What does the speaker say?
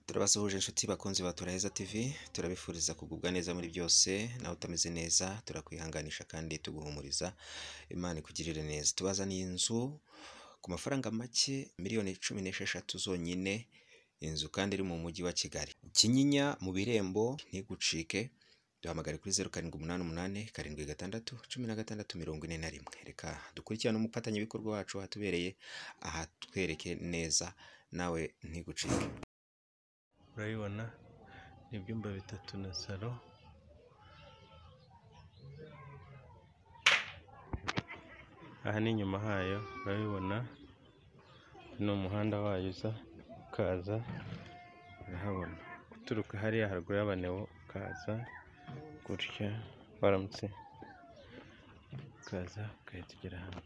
Turabasuhuje inshuti bakunzi ba Turaheza TV, turabifuriza kugubwa neza muri byose, nawe utameze neza turakwihanganisha kandi tuguhumuriza, Imana ikugirire neza. Tubazaniye inzu ku mafaranga make miliyoni cumi n'esheshatu zonyine, inzu kandi iri mu mujyi wa Kigali. Kinyinya mu birembo ntigucike, duhamagare kuri zeru karindwi umunani umunani karindwi gatandatu cumi na gatandatu mirongo ine na rimwe. Reka dukurikirane umufatanyabikorwa wacu watubereye aha twereke neza nawe ntigucike. urabibona ni ibyumba bitatu na salo aha ni inyuma hayo urabibona ni umuhanda wayo uza ukaza urahabona uturuka hariya haruguru y'abanewo ukaza gutya waramutse ukaza ugahita ugera hano